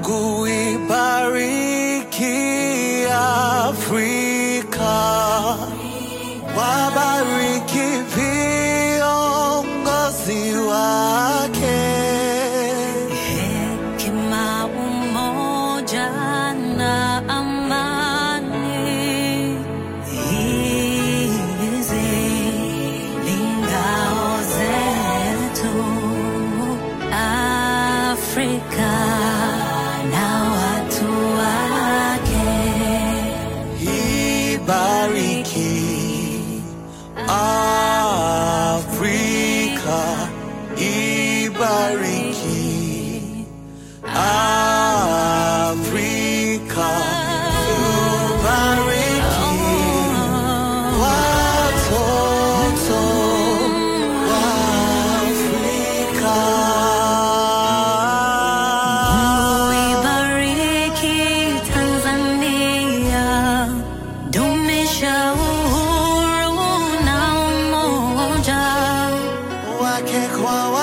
Mungu ibariki Afrika, wabariki viongozi wake. Hekima, umoja na amani, hizi ni ngao zetu. Afrika na watu wake. Ibariki Afrika, ibariki Afrika, ubariki watoto wa Afrika. Uibariki Tanzania, dumisha uhuru na umoja. wake kwa